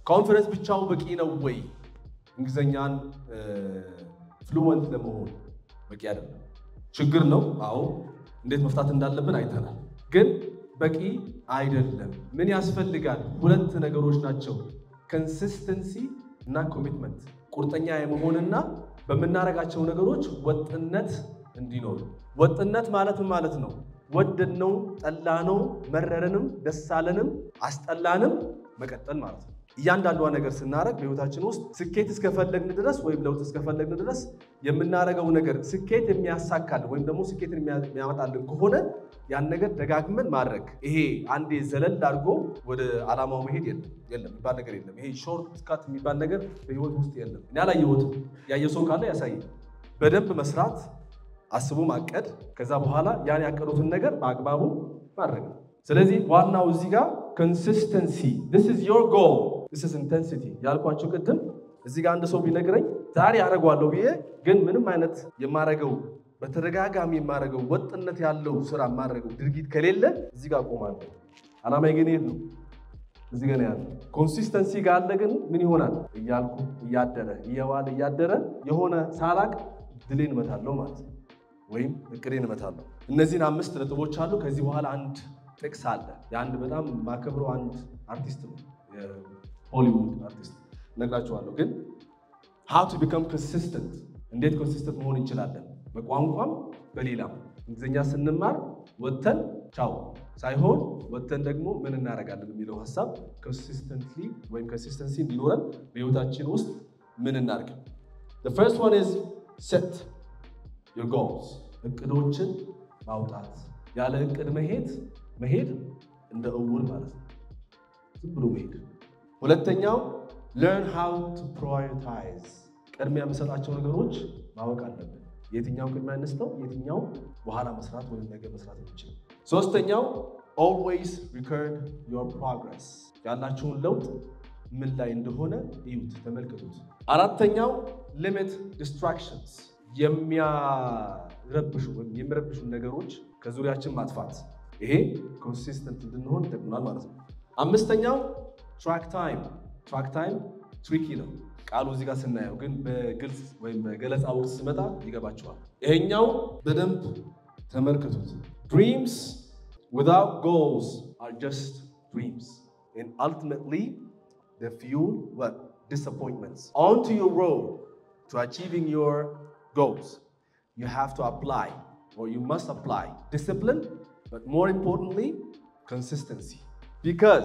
ኮንፈረንስ ብቻው በቂ ነው ወይ? እንግሊዝኛን ፍሉወንት ለመሆን በቂ አይደለም። ችግር ነው። አዎ፣ እንዴት መፍታት እንዳለብን አይተናል። ግን በቂ አይደለም። ምን ያስፈልጋል? ሁለት ነገሮች ናቸው፣ ኮንሲስተንሲ እና ኮሚትመንት። ቁርጠኛ የመሆንና በምናደርጋቸው ነገሮች ወጥነት እንዲኖር። ወጥነት ማለት ምን ማለት ነው? ወደድነው፣ ጠላነው፣ መረረንም፣ ደስ አለንም፣ አስጠላንም መቀጠል ማለት ነው። እያንዳንዷ ነገር ስናደርግ በህይወታችን ውስጥ ስኬት እስከፈለግን ድረስ ወይም ለውጥ እስከፈለግን ድረስ የምናደርገው ነገር ስኬት የሚያሳካልን ወይም ደግሞ ስኬትን የሚያመጣልን ከሆነ ያን ነገር ደጋግመን ማድረግ። ይሄ አንዴ ዘለል አድርጎ ወደ ዓላማው መሄድ የለም የለም የሚባል ነገር የለም። ይሄ ሾርት ካት የሚባል ነገር በህይወት ውስጥ የለም። እኔ አላየሁትም። ያየ ሰው ካለ ያሳይ። በደንብ መስራት፣ አስቦ ማቀድ፣ ከዛ በኋላ ያን ያቀዱትን ነገር በአግባቡ ማድረግ ነው። ስለዚህ ዋናው እዚህ ጋር ኮንሲስተንሲ this is your goal this is intensity ያልኳቸው ቅድም እዚህ ጋር አንድ ሰው ቢነግረኝ ዛሬ አደርገዋለሁ ብዬ ግን ምንም አይነት የማረገው በተደጋጋሚ የማረገው ወጥነት ያለው ስራ የማረገው ድርጊት ከሌለ እዚህ ጋር ቆማለሁ። አላማዬ ግን የት ነው? እዚህ ጋር ያለ ኮንሲስተንሲ ጋር አለ። ግን ምን ይሆናል እያልኩ እያደረ እየዋለ እያደረ የሆነ ሳላቅ ድሌን እመታለሁ ማለት ነው፣ ወይም እቅዴን እመታለሁ። እነዚህን አምስት ነጥቦች አሉ። ከዚህ በኋላ አንድ ጥቅስ አለ። የአንድ በጣም ማከብረው አንድ አርቲስት ነው፣ የሆሊውድ አርቲስት እነግራችኋለሁ። ግን ሃው ቱ ቢከም ኮንሲስተንት፣ እንዴት ኮንሲስተንት መሆን እንችላለን? በቋንቋም በሌላም እንግሊዝኛ ስንማር ወጥተን ቻው ሳይሆን ወጥተን ደግሞ ምን እናደርጋለን የሚለው ሀሳብ ኮንሲስተንትሊ ወይም ኮንሲስተንሲ እንዲኖረን በህይወታችን ውስጥ ምን እናድርግ? the first one is set your goals እቅዶችን ማውጣት። ያለ እቅድ መሄድ መሄድ እንደ እውር ማለት ነው፣ ዝም ብሎ መሄድ። ሁለተኛው learn how to prioritize ቅድሚያ የምሰጣቸው ነገሮች ማወቅ አለብን። የትኛው ቅድሚያ እንስተው፣ የትኛው በኋላ መስራት ወይም ነገ መስራት የሚችል። ሶስተኛው always record your progress ያላችሁን ለውጥ ምን ላይ እንደሆነ እዩት፣ ተመልከቱት። አራተኛው limit distractions የሚያረብሹ ወይም የሚረብሹ ነገሮች ከዙሪያችን ማጥፋት። ይሄ ኮንሲስተንት እንድንሆን ይጠቅሙናል ማለት ነው። አምስተኛው ትራክ ታይም ትራክ ታይም ትሪኪ ነው ቃሉ እዚህ ጋር ስናየው ግን በግልጽ ወይም በገለጻ ወቅት ስመጣ ይገባቸዋል። ይሄኛው በደንብ ተመልክቱት። ድሪምስ ዊዛውት ጎልስ አር ጀስት ድሪምስ and ultimately they fuel what disappointments onto your road to achieving your goals you have to apply or you must apply discipline but more importantly consistency because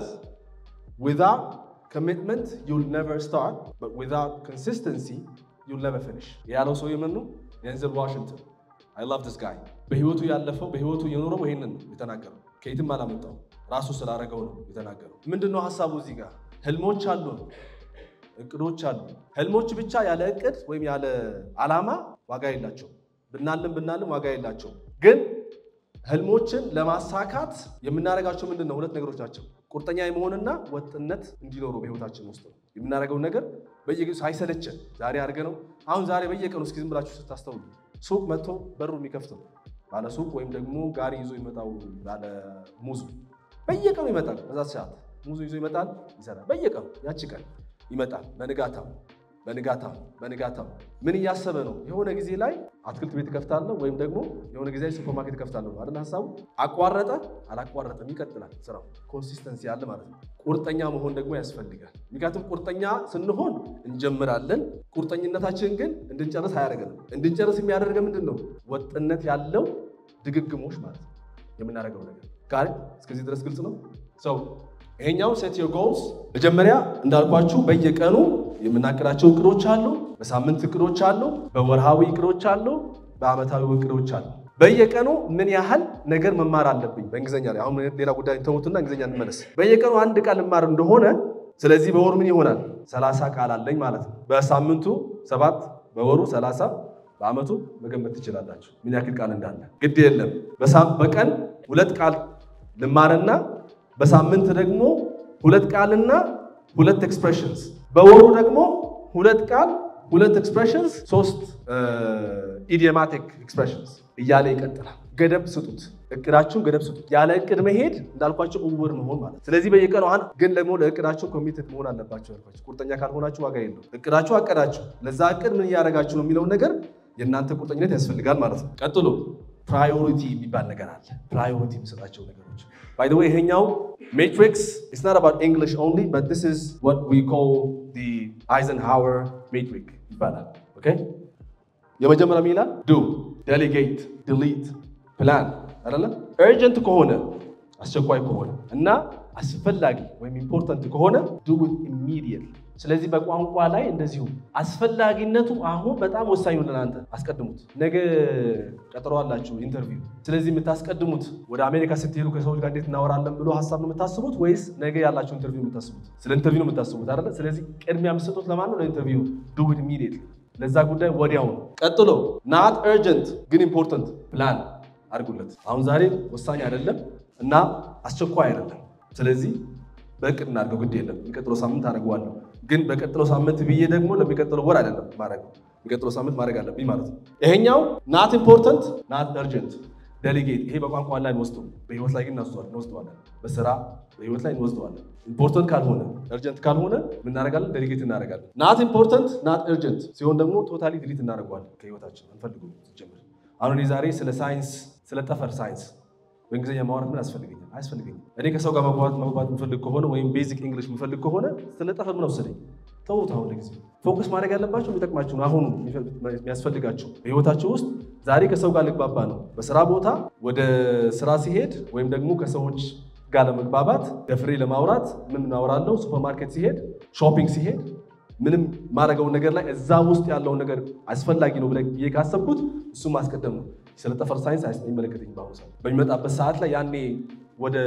without commitment you'll never start but without consistency you'll never finish ያለው ሰው የምን ነው ዴንዘል ዋሽንግተን I love this guy በህይወቱ ያለፈው በህይወቱ የኖረው ይሄንን ነው የተናገረው ከየትም አላመጣው ራሱ ስላደረገው ነው የተናገረው ምንድን ነው ሀሳቡ እዚህ ጋር ህልሞች አሉ እቅዶች አሉ ህልሞች ብቻ ያለ እቅድ ወይም ያለ ዓላማ ዋጋ የላቸው ብናልም ብናልም ዋጋ የላቸው ግን ህልሞችን ለማሳካት የምናደርጋቸው ምንድን ነው ሁለት ነገሮች ናቸው ቁርጠኛ የመሆንና ወጥነት እንዲኖሩ በህይወታችን ውስጥ ነው የምናደርገውን ነገር በየጊዜው ሳይሰለቸን ዛሬ አድርገ ነው አሁን ዛሬ በየቀኑ እስኪ ዝም ብላችሁ ስታስተውሉ ሱቅ መጥቶ በሩ የሚከፍተው ባለ ሱቅ ወይም ደግሞ ጋሪ ይዞ ይመጣው ባለ ሙዙ በየቀኑ ይመጣል። በዛ ሰዓት ሙዙ ይዞ ይመጣል፣ ይሰራል። በየቀኑ ያቺ ቀን ይመጣል። በንጋታው በንጋታው በንጋታው ምን እያሰበ ነው? የሆነ ጊዜ ላይ አትክልት ቤት እከፍታለሁ ወይም ደግሞ የሆነ ጊዜ ላይ ሱፐርማርኬት እከፍታለሁ ነው አይደል ሀሳቡ። አቋረጠ አላቋረጠም፣ ይቀጥላል ስራው። ኮንሲስተንሲ አለ ማለት ነው። ቁርጠኛ መሆን ደግሞ ያስፈልጋል። ምክንያቱም ቁርጠኛ ስንሆን እንጀምራለን። ቁርጠኝነታችን ግን እንድንጨርስ አያደርገንም። እንድንጨርስ የሚያደርገ ምንድን ነው? ወጥነት ያለው ድግግሞሽ ማለት ነው የምናደርገው ነገር ጋር እስከዚህ ድረስ ግልጽ ነው ሰው ይሄኛው ሴት ዮር ጎልስ መጀመሪያ እንዳልኳችሁ በየቀኑ የምናቅዳቸው እቅዶች አሉ። በሳምንት እቅዶች አሉ። በወርሃዊ እቅዶች አሉ። በአመታዊ እቅዶች አሉ። በየቀኑ ምን ያህል ነገር መማር አለብኝ በእንግሊዝኛ ላይ አሁን ሌላ ጉዳይ ተውትና እንግሊዝኛ እንመለስ። በየቀኑ አንድ ቃል ልማር እንደሆነ ስለዚህ በወር ምን ይሆናል? ሰላሳ ቃል አለኝ ማለት ነው። በሳምንቱ ሰባት በወሩ ሰላሳ በአመቱ መገመት ትችላላችሁ ምን ያክል ቃል እንዳለ። ግድ የለም በቀን ሁለት ቃል ልማርና በሳምንት ደግሞ ሁለት ቃልና ሁለት ኤክስፕሬሽንስ በወሩ ደግሞ ሁለት ቃል ሁለት ኤክስፕሬሽንስ ሶስት ኢዲየማቲክ ኤክስፕሬሽንስ እያለ ይቀጥላል። ገደብ ስጡት። እቅዳችሁን ገደብ ስጡት። ያለ እቅድ መሄድ እንዳልኳቸው እውር መሆን ማለት። ስለዚህ በየቀኑ አሁን ግን ደግሞ ለእቅዳችሁ ኮሚትድ መሆን አለባቸው ያልኳቸው። ቁርጠኛ ካልሆናችሁ ዋጋ የለው። እቅዳችሁ አቀዳችሁ፣ ለዛ እቅድ ምን እያደረጋችሁ ነው የሚለውን ነገር የእናንተ ቁርጠኝነት ያስፈልጋል ማለት ነው። ቀጥሎ ፕራዮሪቲ የሚባል ነገር አለ። ፕራዮሪቲ የሚሰጣቸው ነገሮች ባይ ዘ ዌይ ይሄኛው ሜትሪክስ ኢትስ ናት አባውት እንግሊሽ ኦንሊ በት ዚስ ኢዝ ዋት ዊ ኮል ዲ አይዘንሃወር ሜትሪክ ይባላል። ኦኬ የመጀመሪያ ምን ይላል? ዱ ዴሊጌት ዲሊት ፕላን አይደለ? ኤርጀንት ከሆነ አስቸኳይ ከሆነ እና አስፈላጊ ወይም ኢምፖርታንት ከሆነ ዱ ኢት ኢሚዲየትሊ። ስለዚህ በቋንቋ ላይ እንደዚሁ አስፈላጊነቱ አሁን በጣም ወሳኝ ነው። ለእናንተ አስቀድሙት። ነገ ቀጠሮ አላችሁ ኢንተርቪው። ስለዚህ የምታስቀድሙት ወደ አሜሪካ ስትሄዱ ከሰዎች ጋር እንዴት እናወራለን ብሎ ሀሳብ ነው የምታስቡት ወይስ ነገ ያላችሁ ኢንተርቪው የምታስቡት? ስለ ኢንተርቪው ነው የምታስቡት አይደለ? ስለዚህ ቅድሚያ የምትሰጡት ለማን ነው? ለኢንተርቪው። ዱ ኢት ኢሚዲየትሊ ለዛ ጉዳይ ወዲያው ነው። ቀጥሎ ናት ኤርጀንት ግን ኢምፖርታንት ፕላን አድርጉለት። አሁን ዛሬ ወሳኝ አይደለም እና አስቸኳይ አይደለም። ስለዚህ በእቅድ እናድርገው፣ ግድ የለም የሚቀጥለው ሳምንት አደርገዋለሁ። ግን በቀጥለው ሳምንት ብዬ ደግሞ ለሚቀጥለው ወር አይደለም ማድረግ የሚቀጥለው ሳምንት ማድረግ አለብኝ ማለት ነው። ይሄኛው ናት ኢምፖርታንት ናት ኤርጀንት ዴሊጌት። ይሄ በቋንቋ ላይ እንወስደው፣ በህይወት ላይ ግን እንወስደዋለን። በስራ በህይወት ላይ እንወስደዋለን። ኢምፖርታንት ካልሆነ ኤርጀንት ካልሆነ ምን እናደርጋለን? ዴሊጌት እናደርጋለን። ናት ኢምፖርታንት ናት ኤርጀንት ሲሆን ደግሞ ቶታሊ ዲሊት እናደርገዋለን ከህይወታችን አንፈልጉም። ጀምር አሁን እኔ ዛሬ ስለ ሳይንስ ስለ ጠፈር ሳይንስ በእንግሊዝኛ ማውራት ምን ያስፈልገኛል? አያስፈልገኝም። እኔ ከሰው ጋር መግባባት መግባባት የምፈልግ ከሆነ ወይም ቤዚክ እንግሊሽ የምፈልግ ከሆነ ስለ ጠፈር ምን ወሰደኝ? ተውት። አሁን ጊዜ ፎከስ ማድረግ ያለባቸው የሚጠቅማችሁ አሁኑ የሚያስፈልጋችሁ በህይወታቸው ውስጥ ዛሬ ከሰው ጋር ልግባባ ነው። በስራ ቦታ ወደ ስራ ሲሄድ ወይም ደግሞ ከሰዎች ጋር ለመግባባት ደፍሬ ለማውራት ምን እናወራለሁ? ሱፐርማርኬት ሲሄድ፣ ሾፒንግ ሲሄድ ምንም ማድረገውን ነገር ላይ እዛ ውስጥ ያለውን ነገር አስፈላጊ ነው ብዬ ካሰብኩት እሱም ማስቀደም ነው። ስለ ጠፈር ሳይንስ አይመለከተኝ በአሁኑ ሰዓት በሚመጣበት ሰዓት ላይ ያኔ ወደ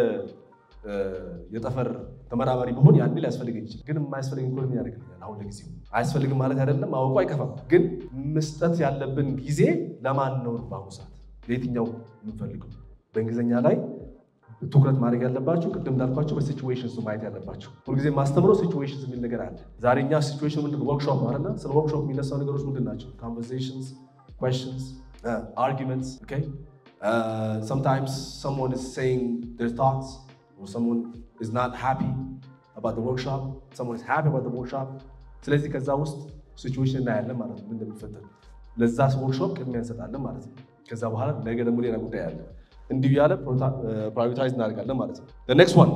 የጠፈር ተመራማሪ በሆን ያኔ ሊያስፈልገኝ ይችላል። ግን የማያስፈልገኝ ከሆነ ምን ያደርግልኛል? አሁን ለጊዜው አያስፈልግም ማለት አይደለም፣ ማወቁ አይከፋም። ግን መስጠት ያለብን ጊዜ ለማን ነው? በአሁኑ ሰዓት ለየትኛው የምንፈልገው? በእንግሊዝኛ ላይ ትኩረት ማድረግ ያለባቸው ቅድም እንዳልኳቸው በሲቹዌሽንስ ማየት ያለባቸው። ሁልጊዜ ማስተምረው ሲቹዌሽንስ የሚል ነገር አለ። ዛሬ እኛ ሲቹዌሽን ምንድን ወርክሾፕ ነው አይደለ? ስለ ወርክሾፕ የሚነሳው ነገሮች ምንድን ናቸው? ኮንቨርሴሽንስ፣ ኩዌስችንስ፣ አርጊመንትስ። ኦኬ sometimes someone is saying their thoughts or someone is not happy about the workshop, someone is happy about the workshop. ስለዚህ ከዛ ውስጥ ሲቹዌሽን እናያለን ማለት ነው፣ ምን እንደሚፈጠር ለዛ ወርክሾፕ ቅድሚያ እንሰጣለን ማለት ነው። ከዛ በኋላ ነገ ደግሞ ሌላ ጉዳይ አለ። እንዲሁ ያለ ፕራዮሪታይዝ እናደርጋለን ማለት ነው። ኔክስት ዋን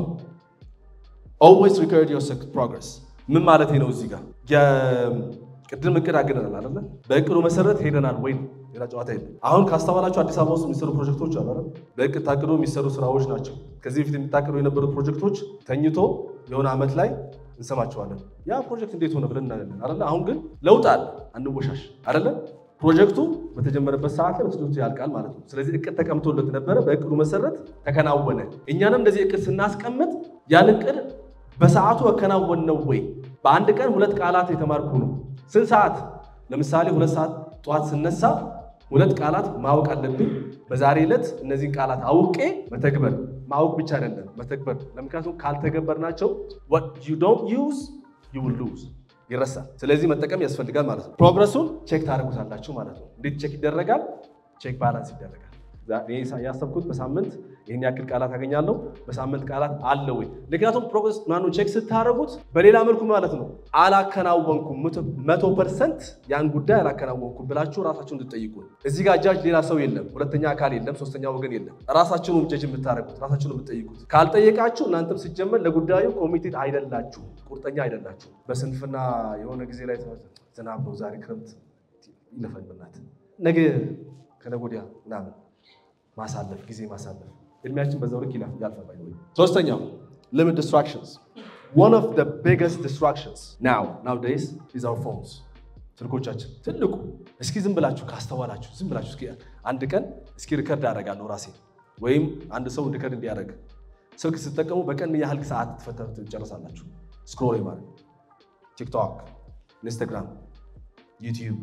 ኦልዌይስ ሪከርድ ዮር ፕሮግረስ። ምን ማለት ነው? እዚህ ጋር ቅድም እቅድ አግደናል አይደለ? በእቅዱ መሰረት ሄደናል ወይ? ሌላ ጨዋታ የለም። አሁን ካስተዋላችሁ አዲስ አበባ ውስጥ የሚሰሩ ፕሮጀክቶች አሉ አይደል? በእቅድ ታቅዶ የሚሰሩ ስራዎች ናቸው። ከዚህ በፊት የሚታቅዱ የነበሩት ፕሮጀክቶች ተኝቶ የሆነ ዓመት ላይ እንሰማቸዋለን። ያ ፕሮጀክት እንዴት ሆነ ብለን እናያለን አይደለ? አሁን ግን ለውጥ አለ፣ አንወሻሽ አይደለ? ፕሮጀክቱ በተጀመረበት ሰዓት ላይ በትምህርቱ ያልቃል ማለት ነው። ስለዚህ እቅድ ተቀምጦለት ነበረ፣ በእቅዱ መሰረት ተከናወነ። እኛንም እንደዚህ እቅድ ስናስቀምጥ ያን እቅድ በሰዓቱ ያከናወን ነው ወይ? በአንድ ቀን ሁለት ቃላት የተማርኩ ነው። ስንት ሰዓት? ለምሳሌ ሁለት ሰዓት ጠዋት ስነሳ ሁለት ቃላት ማወቅ አለብኝ። በዛሬ ዕለት እነዚህን ቃላት አውቄ መተግበር። ማወቅ ብቻ አይደለም መተግበር። ለምክንያቱም ካልተገበርናቸው what you don't use you will lose ይረሳል። ስለዚህ መጠቀም ያስፈልጋል ማለት ነው። ፕሮግረሱን ቼክ ታደርጉታላችሁ ማለት ነው። እንዴት ቼክ ይደረጋል? ቼክ ባላንስ ይደረጋል። ያሰብኩት በሳምንት ይህን ያክል ቃላት አገኛለሁ፣ በሳምንት ቃላት አለ ወይ? ምክንያቱም ፕሮግረስ ማኑ ቼክ ስታደርጉት በሌላ መልኩ ማለት ነው አላከናወንኩም፣ መቶ ፐርሰንት ያን ጉዳይ አላከናወንኩም ብላችሁ ራሳችሁን እንድትጠይቁ። እዚህ ጋር ጃጅ ሌላ ሰው የለም፣ ሁለተኛ አካል የለም፣ ሶስተኛ ወገን የለም። ራሳችሁን ጀጅ የምታደርጉት ራሳችሁን የምትጠይቁት። ካልጠየቃችሁ እናንተም ሲጀመር ለጉዳዩ ኮሚቴድ አይደላችሁ፣ ቁርጠኛ አይደላችሁ። በስንፍና የሆነ ጊዜ ላይ ዝናብ ነው ዛሬ ክረምት ይለፈን ብናት ነገ ከነገ ወዲያ ምናምን ማሳለፍ ጊዜ ማሳለፍ እድሜያችን በዛው ልክ ያልፋል። ሶስተኛው ሊሚት ዲስትራክሽንስ one of the biggest distractions now nowadays is our phones ስልኮቻችን ትልቁ እስኪ ዝም ብላችሁ ካስተዋላችሁ ዝም ብላችሁ እስኪ አንድ ቀን እስኪ ሪከርድ አደርጋለሁ ራሴ ወይም አንድ ሰው ሪከርድ እንዲያደርግ ስልክ ስትጠቀሙ በቀን ያህል ሰዓት ትጨርሳላችሁ ስክሮል ማለት ቲክቶክ ኢንስታግራም ዩቲዩብ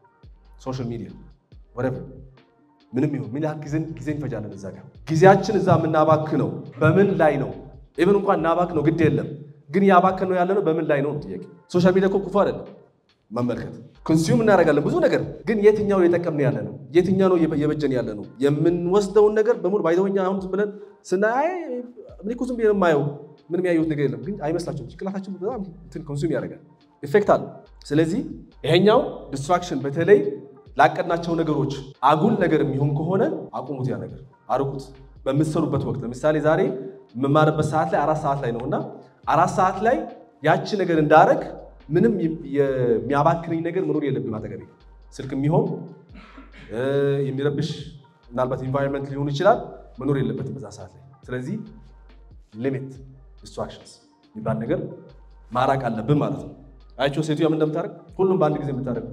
ሶሻል ሚዲያ ወረቨር ምንም ይሁን ምን ያህል ጊዜ እንፈጃለን እዛ ጋር ጊዜያችን እዛ የምናባክነው በምን ላይ ነው? ኢቨን እንኳን እናባክ ነው ግድ የለም ግን ያባክን ነው ያለ ነው በምን ላይ ነው ጥያቄ። ሶሻል ሚዲያ እኮ ክፉ አይደለም። መመልከት ኮንሱም እናደርጋለን ብዙ ነገር ግን የትኛው የጠቀምን ያለ ነው? የትኛው ነው የበጀን ያለ ነው? የምንወስደውን ነገር በሙሉ ባይዘወኛ አሁን ዝም ብለን ስናይ እኔ እኮ ዝም ብዬ ነው የማየው ምንም ያየሁት ነገር የለም፣ ግን አይመስላችሁም? ጭንቅላታችን በጣም እንትን ኮንሱም ያደርጋል፣ ኢፌክት አለ። ስለዚህ ይሄኛው ዲስትራክሽን በተለይ ላቀድናቸው ነገሮች አጉል ነገር የሚሆን ከሆነ አቁሙት፣ ያ ነገር አርቁት። በምትሰሩበት ወቅት ለምሳሌ ዛሬ የምማርበት ሰዓት ላይ አራት ሰዓት ላይ ነው እና አራት ሰዓት ላይ ያቺ ነገር እንዳረግ ምንም የሚያባክነኝ ነገር መኖር የለብኝ አጠገቤ። ስልክ የሚሆን የሚረብሽ ምናልባት ኢንቫይሮንመንት ሊሆን ይችላል መኖር የለበትም በዛ ሰዓት ላይ። ስለዚህ ሊሚት ዲስትራክሽንስ የሚባል ነገር ማራቅ አለብን ማለት ነው። አያቸው ሴትዮዋ ምን እንደምታደርግ ሁሉም በአንድ ጊዜ የምታደርግ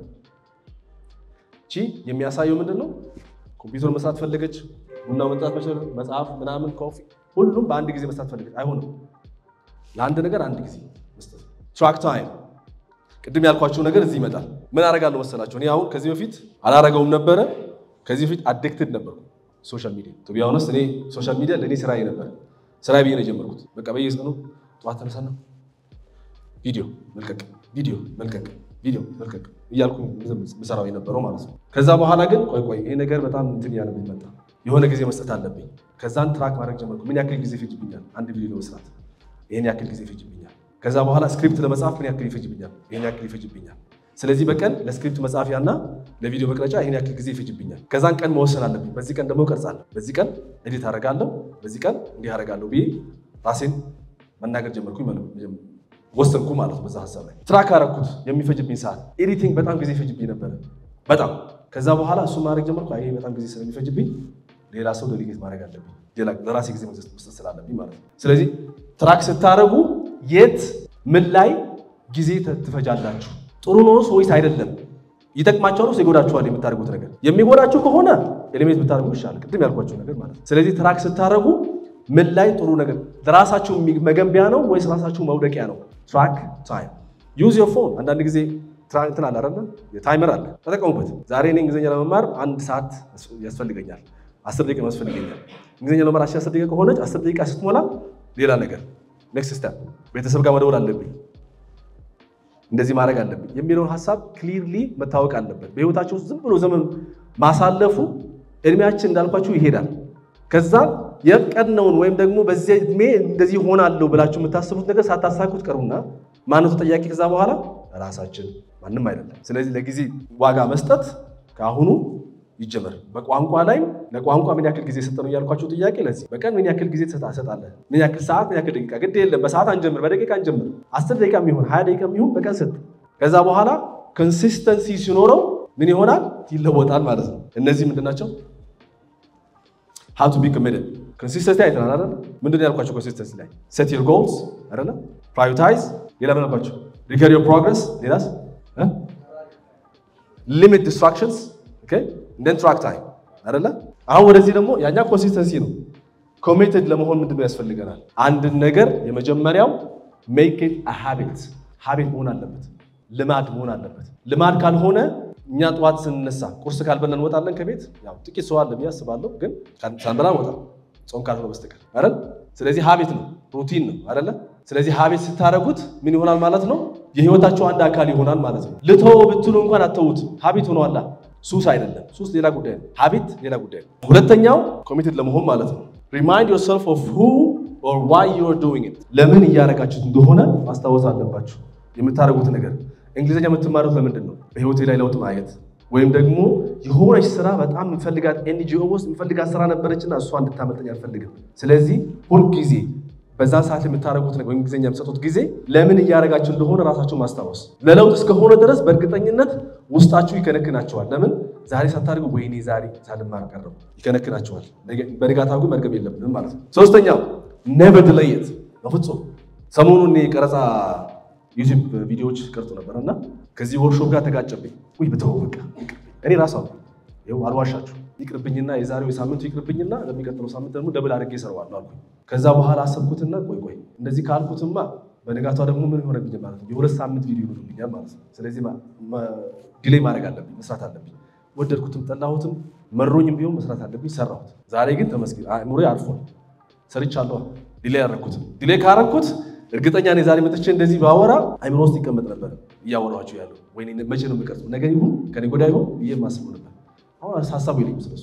ቺ የሚያሳየው ምንድን ነው? ኮምፒውተር መስራት ፈለገች፣ ቡና መጠጣት መቻል፣ መጽሐፍ ምናምን፣ ኮፊ ሁሉም በአንድ ጊዜ መስራት ፈለገች። አይሆንም። ለአንድ ነገር አንድ ጊዜ መስጠት። ትራክ ታይም ቅድም ያልኳቸው ነገር እዚህ ይመጣል። ምን አደርጋለሁ መሰላቸው? እኔ አሁን ከዚህ በፊት አላረገውም ነበረ። ከዚህ በፊት አዲክትድ ነበርኩ ሶሻል ሚዲያ ቱ ቢ ኦነስት። እኔ ሶሻል ሚዲያ ለእኔ ስራዬ ነበረ። ስራዬ ብዬ ነው የጀመርኩት። በቃ በየቀኑ ጠዋት ተነሳና ቪዲዮ መልቀቅ፣ ቪዲዮ መልቀቅ፣ ቪዲዮ መልቀቅ እያልኩ ምሰራው የነበረው ማለት ነው። ከዛ በኋላ ግን ቆይ ቆይ ይሄ ነገር በጣም እንትን እያለብኝ መጣ። የሆነ ጊዜ መስጠት አለብኝ። ከዛን ትራክ ማድረግ ጀመርኩ። ምን ያክል ጊዜ ይፈጅብኛል አንድ ቪዲዮ ለመስራት? ይሄን ያክል ጊዜ ይፈጅብኛል። ከዛ በኋላ ስክሪፕት ለመጻፍ ምን ያክል ይፈጅብኛል? ይሄን ያክል ይፈጅብኛል። ስለዚህ በቀን ለስክሪፕት መጻፊያና ለቪዲዮ መቅረጫ ይሄን ያክል ጊዜ ይፈጅብኛል። ከዛን ቀን መወሰን አለብኝ። በዚህ ቀን ደግሞ እቀርጻለሁ፣ በዚህ ቀን ኤዲት አደርጋለሁ፣ በዚህ ቀን እንዲህ አደርጋለሁ ብዬ ራሴን መናገር ጀመርኩኝ ማለት ነው። ወሰንኩ ማለት ነው። በዛ ሀሳብ ላይ ትራክ አደረኩት። የሚፈጅብኝ ሰዓት ኤዲቲንግ በጣም ጊዜ ይፈጅብኝ ነበረ፣ በጣም ከዛ በኋላ እሱን ማድረግ ጀመርኩ። ይሄ በጣም ጊዜ ስለሚፈጅብኝ ሌላ ሰው ዴሊጌት ማድረግ አለብኝ፣ ለራሴ ጊዜ መስጠት ስላለብኝ ማለት ነው። ስለዚህ ትራክ ስታደረጉ የት ምን ላይ ጊዜ ትፈጃላችሁ? ጥሩ ነው ወይስ አይደለም? ይጠቅማቸዋል ወይስ ይጎዳችኋል? የምታደርጉት ነገር የሚጎዳችሁ ከሆነ ኤሌሜንት ብታደርጉ ይሻላል፣ ቅድም ያልኳቸው ነገር ማለት ነው። ስለዚህ ትራክ ስታደረጉ ምን ላይ ጥሩ ነገር ለራሳችሁ መገንቢያ ነው ወይስ ራሳችሁ መውደቂያ ነው? ትራክ ታይም ዩዝ ዮር ፎን። አንዳንድ ጊዜ እንትን አለ አይደለ? የታይመር አለ፣ ተጠቀሙበት። ዛሬ እኔ እንግሊዝኛ ለመማር አንድ ሰዓት ያስፈልገኛል፣ አስር ደቂቃ ያስፈልገኛል። እንግሊዝኛ ለመማር አስር ደቂቃ ከሆነች አስር ደቂቃ ስትሞላ ሌላ ነገር ኔክስት ስቴፕ ቤተሰብ ጋር መደወል አለብኝ፣ እንደዚህ ማድረግ አለብኝ የሚለውን ሀሳብ ክሊርሊ መታወቅ አለበት። በህይወታቸው ውስጥ ዝም ብሎ ዘመን ማሳለፉ እድሜያችን እንዳልኳችሁ ይሄዳል። ከዛ የቀድነውን ወይም ደግሞ በዚህ እድሜ እንደዚህ ሆናለሁ ብላችሁ የምታስቡት ነገር ሳታሳኩት ቀሩና ማነው ተጠያቂ? ከዛ በኋላ ራሳችን፣ ማንም አይደለም። ስለዚህ ለጊዜ ዋጋ መስጠት ከአሁኑ ይጀመር። በቋንቋ ላይ ለቋንቋ ምን ያክል ጊዜ ሰጠ ነው እያልኳቸው ጥያቄ ለዚህ በቀን ምን ያክል ጊዜ ትሰጣለህ? ምን ያክል ሰዓት፣ ምን ያክል ደቂቃ? ግድ የለም በሰዓት አንጀምር፣ በደቂቃ አንጀምር። አስር ደቂቃ የሚሆን ሀያ ደቂቃ የሚሆን በቀን ሰጥ። ከዛ በኋላ ኮንሲስተንሲ ሲኖረው ምን ይሆናል? ይለወጣል ማለት ነው። እነዚህ ምንድን ናቸው? ሃው ቱ ቢ ኮሚትድ ኮንሲስተንሲ አይተናል አይደል? ምንድን ነው ያልኳቸው? ኮንሲስተንሲ ላይ ሴት ዩር ጎልስ አይደለ? ፕራዮሪታይዝ። ሌላ ምን አልኳቸው? ሪከር ዮር ፕሮግረስ። ሌላስ? ሊሚት ዲስትራክሽንስ ኦኬ እንደን ትራክ ታይም አይደለ? አሁን ወደዚህ ደግሞ ያኛ ኮንሲስተንሲ ነው። ኮሚትድ ለመሆን ምንድነው ያስፈልገናል? አንድን ነገር የመጀመሪያው ሜክ ኢት አ ሃቢት ሃቢት መሆን አለበት፣ ልማድ መሆን አለበት። ልማድ ካልሆነ እኛ ጠዋት ስንነሳ ቁርስ ካልበላ እንወጣለን ከቤት። ያው ጥቂት ሰው አለ ብዬ አስባለሁ፣ ግን ሳንበላ እንወጣ ጾም ካልሆነ በስተቀር አይደል? ስለዚህ ሀቢት ነው፣ ሩቲን ነው አይደለ? ስለዚህ ሀቢት ስታደርጉት ምን ይሆናል ማለት ነው? የህይወታቸው አንድ አካል ይሆናል ማለት ነው። ልተው ብትሉ እንኳን አተዉት፣ ሀቢት ሆኗላ። ሱስ አይደለም። ሱስ ሌላ ጉዳይ ነው፣ ሀቢት ሌላ ጉዳይ ነው። ሁለተኛው ኮሚትድ ለመሆን ማለት ነው። ሪማይንድ ዮርሰልፍ ኦፍ ሁ ኦር ዋይ ዩ አር ዱዊንግ ኢት። ለምን እያደረጋችሁት እንደሆነ ማስታወስ አለባችሁ። የምታደርጉት ነገር እንግሊዝኛ የምትማሩት ለምንድን ነው? በህይወቴ ላይ ለውጥ ማየት ወይም ደግሞ የሆነች ስራ በጣም የምፈልጋት ኤንጂኦ ውስጥ የምፈልጋት ስራ ነበረችና እሷ እንድታመልጠኝ አልፈልግም። ስለዚህ ሁልጊዜ በዛ ሰዓት የምታደርጉት ነገር ወይም ጊዜኛ የምትሰጡት ጊዜ ለምን እያደረጋችሁ እንደሆነ ራሳችሁ ማስታወስ። ለለውጥ እስከሆነ ድረስ በእርግጠኝነት ውስጣችሁ ይከነክናቸዋል። ለምን ዛሬ ሳታደርጉ ወይኔ ዛሬ ሳልማር ቀረሁ ይከነክናቸዋል። በንጋታው ግን መርገም የለብንም ማለት ነው። ሶስተኛው ኔቨር ዲሌይ ኢት በፍጹም ሰሞኑን ቀረጻ ዩቲዩብ ቪዲዮዎች ቀርጾ ነበር እና ከዚህ ወርክሾፕ ጋር ተጋጨብኝ። ውይ ብተው በቃ እኔ ራሱ ይኸው አልዋሻችሁ ይቅርብኝና የዛሬው የሳምንቱ ይቅርብኝና ለሚቀጥለው ሳምንት ደግሞ ደብል አድርጌ እሰራዋለሁ አልኩኝ። ከዛ በኋላ አሰብኩትና ቆይ ቆይ እንደዚህ ካልኩትማ በንጋቷ ደግሞ ምን ሆነብኝ ማለት ነው የሁለት ሳምንት ቪዲዮ ይሆንብኛል ማለት ነው። ስለዚህ ዲሌይ ማድረግ አለብኝ፣ መስራት አለብኝ። ወደድኩትም ጠላሁትም መሮኝም ቢሆን መስራት አለብኝ፣ ሰራሁት። ዛሬ ግን ተመስገን አእምሮዬ አርፏል። ሰርቻለሁ። ዲሌይ ያደረኩት ዲሌይ ካረኩት እርግጠኛ ነኝ ዛሬ መጥቼ እንደዚህ ባወራ አይምሮ ውስጥ ይቀመጥ ነበር እያወራኋቸው ያለው ወይ መቼ ነው የሚቀርጽ ነገ ይሁን ከኔ ጎዳ ይሁን ብዬ የማስበው ነበር። አሁን ሀሳቡ የለኝም ስለሱ።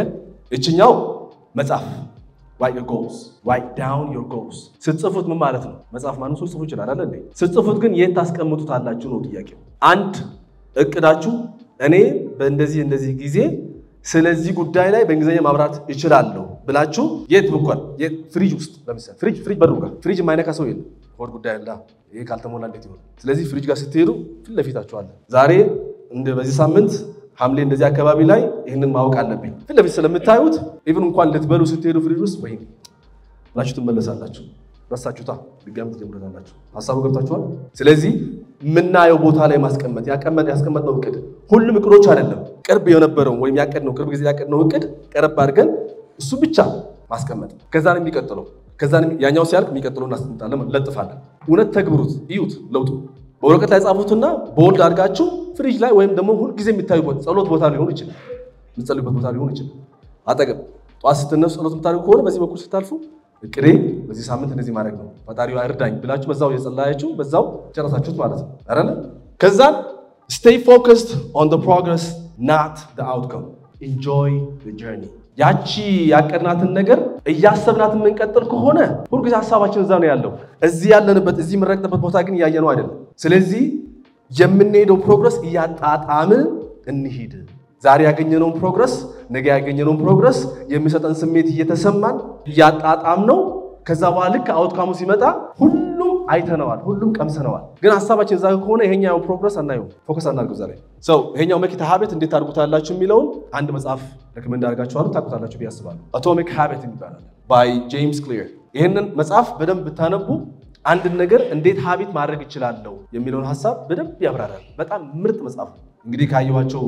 እችኛው መጽሐፍ write your goals write down your goals ስትጽፉት ምን ማለት ነው? መጽሐፍ ማንም ሰው ጽፉ ይችላል አይደል እንዴ? ስትጽፉት ግን የት ታስቀምጡታላችሁ ነው ጥያቄው። አንድ እቅዳችሁ እኔ በእንደዚህ እንደዚህ ጊዜ ስለዚህ ጉዳይ ላይ በእንግሊዝኛ ማብራት እችላለሁ ብላችሁ የት ብኳል? የት ፍሪጅ ውስጥ ለምሳሌ ፍሪጅ ፍሪጅ በሩ ጋር ፍሪጅ የማይነካ ሰው የለም። ሆድ ጉዳይ አለ። ይሄ ካልተሞላ እንዴት ይሆናል? ስለዚህ ፍሪጅ ጋር ስትሄዱ ፊት ለፊታችሁ አለ። ዛሬ እንደ በዚህ ሳምንት ሐምሌ እንደዚህ አካባቢ ላይ ይህንን ማወቅ አለብኝ። ፊት ለፊት ስለምታዩት ኢቭን እንኳን ልትበሉ ስትሄዱ ፍሪጅ ውስጥ ወይ ብላችሁ ትመለሳላችሁ። ረሳችሁታ ድጋሚ ትጀምረታላችሁ። ሀሳቡ ገብታችኋል። ስለዚህ የምናየው ቦታ ላይ ማስቀመጥ ያስቀመጥነው እቅድ ሁሉም እቅዶች አይደለም። ቅርብ የነበረው ወይም ያቀድነው ቅርብ ጊዜ ያቀድነው እቅድ ቀረብ አድርገን እሱ ብቻ ማስቀመጥ ከዛ ነው የሚቀጥለው። ከዛ ያኛው ሲያልቅ የሚቀጥለው እናስቀምጣለን፣ ለጥፋለን። እውነት ተግብሩት፣ እዩት ለውጡ በወረቀት ላይ ጻፉትና በወልድ አድርጋችሁ ፍሪጅ ላይ ወይም ደግሞ ሁልጊዜ የሚታዩበት ጸሎት ቦታ ሊሆን ይችላል፣ የምትጸልዩበት ቦታ ሊሆን ይችላል። አጠገብ ጠዋት ስትነሱ ጸሎት የምታደርጉ ከሆነ በዚህ በኩል ስታልፉ እቅዴ በዚህ ሳምንት እንደዚህ ማድረግ ነው፣ ፈጣሪው እርዳኝ ብላችሁ በዛው የጸለያችሁ በዛው ጨረሳችሁት ማለት ነው አይደለ? ከዛን ስቴይ ፎከስድ ኦን ዘ ፕሮግረስ ናት ዘ አውትካም ኢንጆይ ዘ ጆርኒ። ያቺ ያቀድናትን ነገር እያሰብናት የምንቀጥል ከሆነ ሁልጊዜ ሀሳባችን እዛ ነው ያለው። እዚህ ያለንበት እዚህ የምንረግጥበት ቦታ ግን እያየነው አይደለም። ስለዚህ የምንሄደው ፕሮግረስ እያጣጣምን እንሂድ። ዛሬ ያገኘነውን ፕሮግረስ ነገ ያገኘነውን ፕሮግረስ የሚሰጠን ስሜት እየተሰማን እያጣጣም ነው። ከዛ በኋላ ልክ አውትካሙ ሲመጣ ሁሉም አይተነዋል፣ ሁሉም ቀምሰነዋል። ግን ሀሳባችን እዛ ከሆነ ይሄኛው ፕሮግረስ አናየው፣ ፎከስ አናድርገው። ዛሬ ሰው ይሄኛው ሜክ ሃቢት እንዴት ታድርጉታላችሁ የሚለውን አንድ መጽሐፍ ሬኮመንድ አድርጋችኋለሁ፣ ታውቁታላችሁ ብዬ አስባለሁ። አቶሚክ ሃቢት ይባላል ባይ ጄምስ ክሊር። ይህንን መጽሐፍ በደንብ ብታነቡ አንድን ነገር እንዴት ሀቢት ማድረግ እችላለሁ የሚለውን ሀሳብ በደንብ ያብራራል። በጣም ምርጥ መጽሐፍ ነው። እንግዲህ ካየኋቸው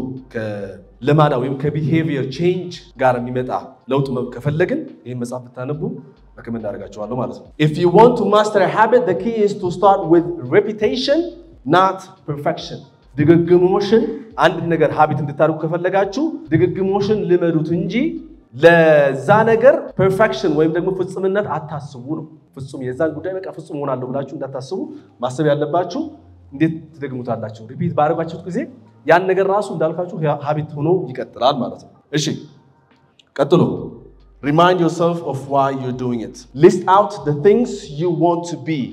ከልማዳ ወይም ከቢሄቪየር ቼንጅ ጋር የሚመጣ ለውጥ ከፈለግን ይህን መጽሐፍ ብታነቡ ሬኮመንድ አደርጋቸዋለሁ ማለት ነው። ኢፍ ዩ ዋንት ቱ ማስተር ሃቢት ዘ ኪ ኢዝ ቱ ስታርት ዊዝ ሬፒቴሽን ናት ፐርፌክሽን። ድግግሞሽን አንድን ነገር ሀቢት እንድታደርጉ ከፈለጋችሁ ድግግሞሽን ልመዱት እንጂ ለዛ ነገር ፐርፌክሽን ወይም ደግሞ ፍጹምነት አታስቡ ነው። ፍጹም የዛን ጉዳይ በቃ ፍጹም ሆናለሁ ብላችሁ እንዳታስቡ ማሰብ ያለባችሁ እንዴት ትደግሙታላችሁ። ሪፒት ባደረጋችሁት ጊዜ ያን ነገር ራሱ እንዳልኳችሁ ሀቢት ሆኖ ይቀጥላል ማለት ነው። እሺ ቀጥሎ ሪማይንድ ዮርሰልፍ ኦፍ ዋይ ዩር ዱዊንግ ኢት ሊስት አውት ዘ ቲንግስ ዩ ዋንት ቱ ቢ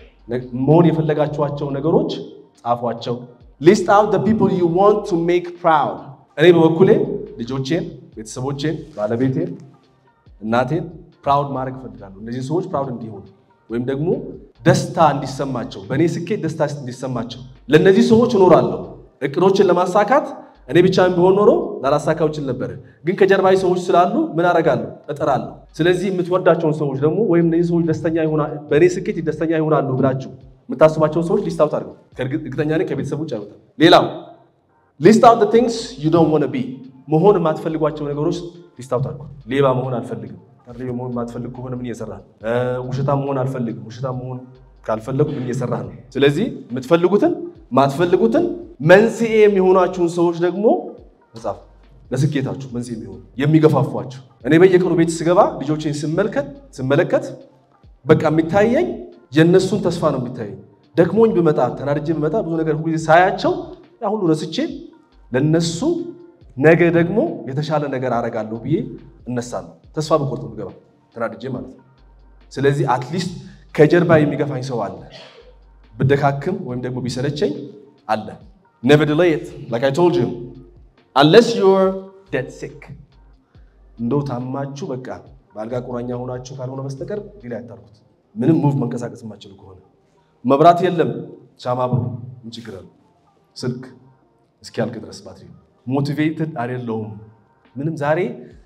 መሆን የፈለጋችኋቸው ነገሮች ጻፏቸው። ሊስት አውት ዘ ፒፕል ዩ ዋንት ቱ ሜክ ፕራውድ። እኔ በበኩሌ ልጆቼን፣ ቤተሰቦቼን፣ ባለቤቴን፣ እናቴን ፕራውድ ማድረግ እፈልጋለሁ። እነዚህ ሰዎች ፕራውድ እንዲሆኑ ወይም ደግሞ ደስታ እንዲሰማቸው በእኔ ስኬት ደስታ እንዲሰማቸው ለእነዚህ ሰዎች እኖራለሁ። እቅዶችን ለማሳካት እኔ ብቻ ቢሆን ኖሮ ላላሳካው እችል ነበር። ግን ከጀርባዊ ሰዎች ስላሉ ምን አደርጋለሁ? እጥራለሁ። ስለዚህ የምትወዳቸውን ሰዎች ደግሞ ወይም እነዚህ ሰዎች ደስተኛ በእኔ ስኬት ደስተኛ ይሆናሉ ብላችሁ የምታስባቸውን ሰዎች ሊስት አውት አድርገው። እርግጠኛ ነኝ ከቤተሰብ ውጭ አይወጣም። ሌላው ሊስት አውት ቲንግስ ዩ ዶንት ዋንት ቢ መሆን የማትፈልጓቸው ነገሮች ሊስት አውት አድርገው። ሌባ መሆን አልፈልግም ታዲያ መሆን የማትፈልግ ከሆነ ምን እየሰራህ ነው? ውሸታም መሆን አልፈልግም። ውሸታም መሆን ካልፈለጉ ምን እየሰራህ ነው? ስለዚህ የምትፈልጉትን ማትፈልጉትን መንስኤ የሚሆናችሁን ሰዎች ደግሞ መጻፍ ለስኬታችሁ መንስኤ የሚሆኑ የሚገፋፏችሁ። እኔ በየቀኑ ቤት ስገባ ልጆቼን ስመልከት ስመለከት በቃ የሚታየኝ የእነሱን ተስፋ ነው የሚታየኝ። ደክሞኝ ብመጣ ተናድጄ ብመጣ ብዙ ነገር ሁሉ ሳያቸው ያ ሁሉ ረስቼ ለነሱ ነገ ደግሞ የተሻለ ነገር አደርጋለሁ ብዬ እነሳለሁ። ተስፋ በቆርጥ ምገባ ተናድጄ ማለት ነው። ስለዚህ አትሊስት ከጀርባ የሚገፋኝ ሰው አለ። ብደካክም ወይም ደግሞ ቢሰለቸኝ አለ። never delay it like I told you unless you're dead sick እንደው ታማችሁ በቃ በአልጋ ቁራኛ ሆናችሁ ካልሆነ በስተቀር ዲላ ያታርኩት ምንም ሙቭ መንቀሳቀስ የማችሉ ከሆነ መብራት የለም ሻማ ብሩ ምን ችግር አለ? ስልክ እስኪያልቅ ድረስ ባትሪ ሞቲቬትድ አይደለሁም። ምንም ዛሬ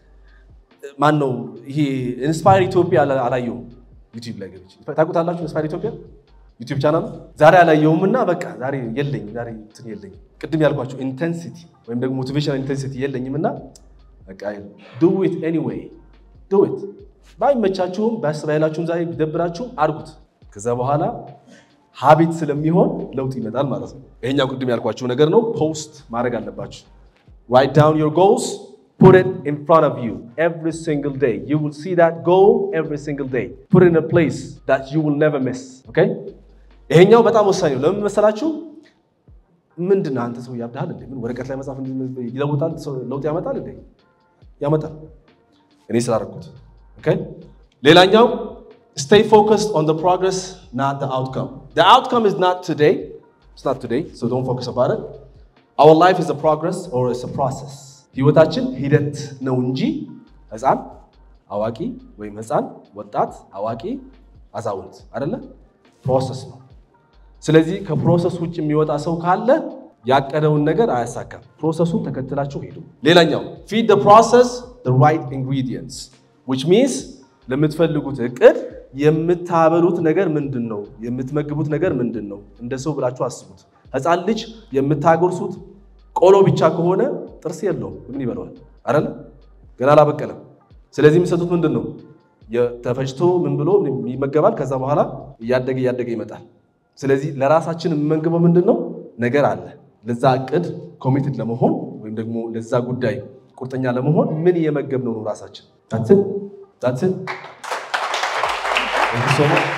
ማን ነው ይሄ ኢንስፓየር ኢትዮጵያ አላየሁም። ዩቲዩብ ላይ ገብቼ ታውቁታላችሁ። ኢንስፓየር ኢትዮጵያ ዩቲዩብ ቻናል ዛሬ አላየሁም እና በቃ ዛሬ የለኝም፣ ዛሬ እንትን የለኝም። ቅድም ያልኳቸው ኢንቴንሲቲ ወይም ደግሞ ሞቲቬሽናል ኢንቴንሲቲ የለኝም እና በቃ ዱ ኢት ኤኒዌይ ዱ ኢት። ባይመቻችሁም ባያስባይላችሁም ዛሬ ቢደብራችሁም አድርጉት። ከዛ በኋላ ሀቢት ስለሚሆን ለውጥ ይመጣል ማለት ነው። ይሄኛው ቅድም ያልኳችሁ ነገር ነው። ፖስት ማድረግ አለባችሁ። ራይት ዳውን ዮር ጎልስ Put it in front of you every single day. You will see that goal every single day. Put it in a place that you will never miss. Okay? ይሄኛው በጣም ወሳኝ ነው። ለምን መሰላችሁ? ምንድን ነው አንተ ሰው ያብዳል እንዴ? ምን ወረቀት ላይ መጻፍ ይለውጣል? ለውጥ ያመጣል እንዴ? ያመጣል። እኔ ስላደረኩት። ኦኬ። ሌላኛው stay focused on the progress, not the outcome. The outcome is not today. It's not today, so don't focus about it. Our life is a progress or it's a process. ህይወታችን ሂደት ነው እንጂ ህፃን አዋቂ ወይም ህፃን ወጣት አዋቂ አዛውንት አይደለ፣ ፕሮሰስ ነው። ስለዚህ ከፕሮሰስ ውጭ የሚወጣ ሰው ካለ ያቀደውን ነገር አያሳካም። ፕሮሰሱን ተከትላችሁ ሄዱ። ሌላኛው feed the process the right ingredients which means ለምትፈልጉት እቅድ የምታበሉት ነገር ምንድን ነው? የምትመግቡት ነገር ምንድን ነው? እንደ ሰው ብላችሁ አስቡት። ህፃን ልጅ የምታጎርሱት ቆሎ ብቻ ከሆነ ጥርስ የለውም። ምን ይበለዋል? አይደለ? ገና አላበቀለም። ስለዚህ የሚሰጡት ምንድን ነው? ተፈጭቶ ምን ብሎ ይመገባል። ከዛ በኋላ እያደገ እያደገ ይመጣል። ስለዚህ ለራሳችን የምንመግበው ምንድን ነው? ነገር አለ። ለዛ እቅድ ኮሚትድ ለመሆን ወይም ደግሞ ለዛ ጉዳይ ቁርጠኛ ለመሆን ምን እየመገብ ነው ነው ራሳችን ታትን ታትን Thank you so much.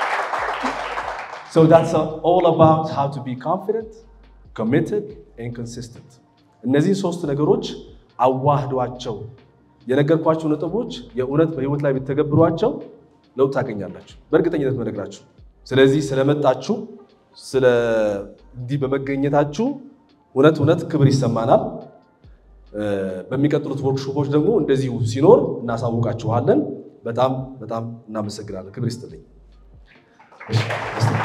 So that's all about how to be confident, committed, and consistent. እነዚህን ሶስት ነገሮች አዋህዷቸው። የነገርኳቸው ነጥቦች የእውነት በህይወት ላይ ብትተገብሯቸው ለውጥ ታገኛላችሁ፣ በእርግጠኝነት መነግራችሁ። ስለዚህ ስለመጣችሁ ስለ እንዲህ በመገኘታችሁ እውነት እውነት ክብር ይሰማናል። በሚቀጥሉት ወርክሾፖች ደግሞ እንደዚሁ ሲኖር እናሳውቃችኋለን። በጣም በጣም እናመሰግናለን። ክብር ይስጥልኝ።